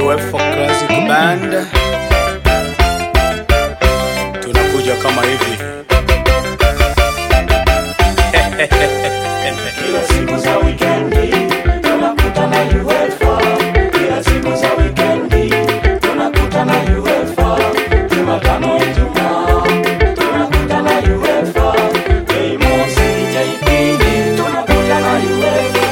UEFA Classic Band tunakuja kama hivi Kila siku za wikendi tunakutana UEFA. Kila siku za wikendi tunakutana UEFA. Jumatano, Ijumaa tunakutana UEFA. Jumamosi, Jumapili tunakutana UEFA.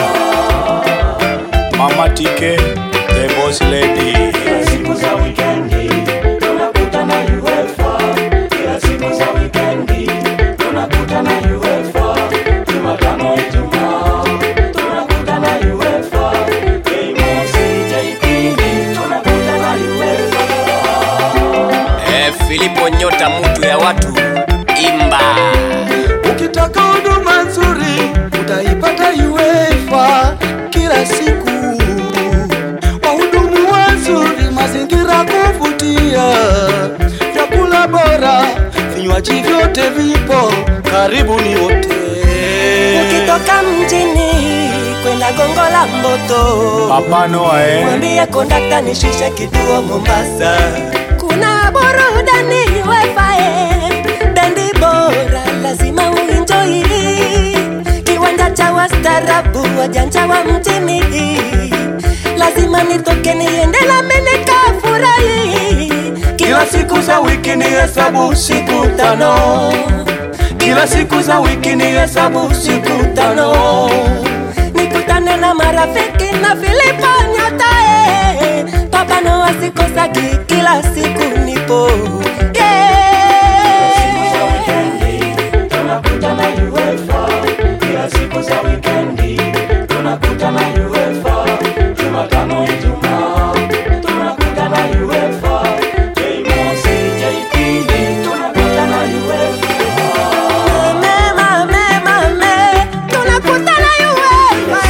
Mama Tike the boss lady Kila siku za wikendi tunakutana UEFA. Kila siku za wikendi tunakutana UEFA. Jumatano, Ijumaa tunakutana UEFA. Jumamosi, Jumapili tunakutana UEFA. Eh, Filipo nyota mutu ya watu imba Ukitaka huduma nzuri utaipata UEFA kila siku. Wahudumu wazuri, mazingira kuvutia, vyakula bora, vinywaji vyote vipo, karibuni wote. ukitoka mjini kwenda gongo la mboto Papa Noah eh? mwambie kondakta nishushe kituo mombasa kuna burudani wefae bendi bora lazima uinjoi kiwanja cha wastarabu wajanja wa mjini lazima nitoke niende nami nikafurahi Kila siku za wiki ni hesabu siku tano, kila siku za wiki ni hesabu siku tano. nikutane na marafiki na Filipo Nyotae, Papa Noah sikosagi, kila siku nipo Siku za yeah. wikendi tunakutana UEFA. Kila siku za wikendi tunakutana UEFA. Jumatano, Ijumaa tunakutana UEFA. Jumamosi, Jumapili tunakutana UEFA. Mema, mema, me, tunakutana UEFA,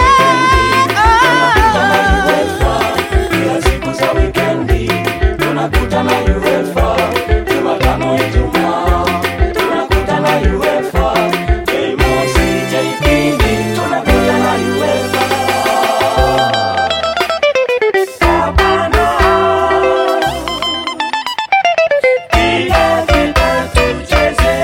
yeah. Kila siku za wikendi tunakutana UEFA. Jumatano, Ijumaa tunakutana UEFA. Jumamosi, Jumapili tunakutana UEFA. Hapana. Piga vita tucheze.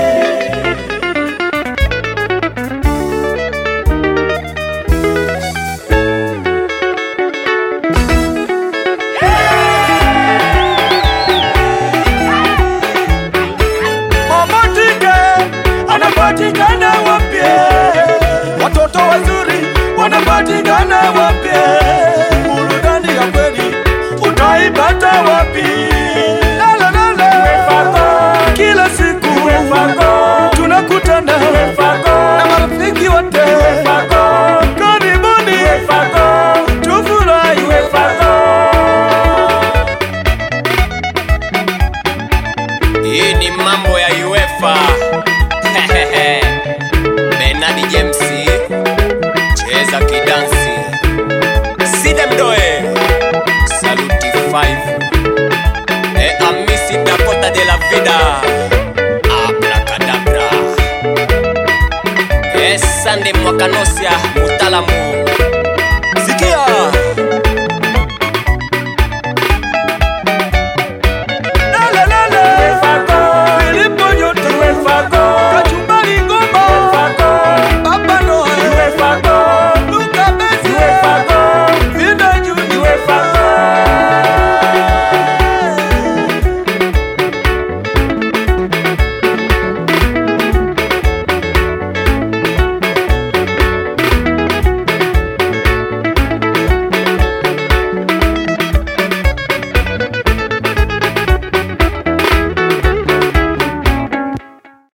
Mama Tike anapatikana wapi? Watoto wazuri wanapatikana wapi? Burudani ya kweli utaipata wapi? La, la, la, la. Kila siku tunakutana na marafiki wote karibuni tufurahi hii ni mambo ya UEFA Benadi James cheza kidansi Sidemdoe Saluti 5 e Amisi Dakota de la Vida Abracadabra e Sande Mwakanosia Mutalamu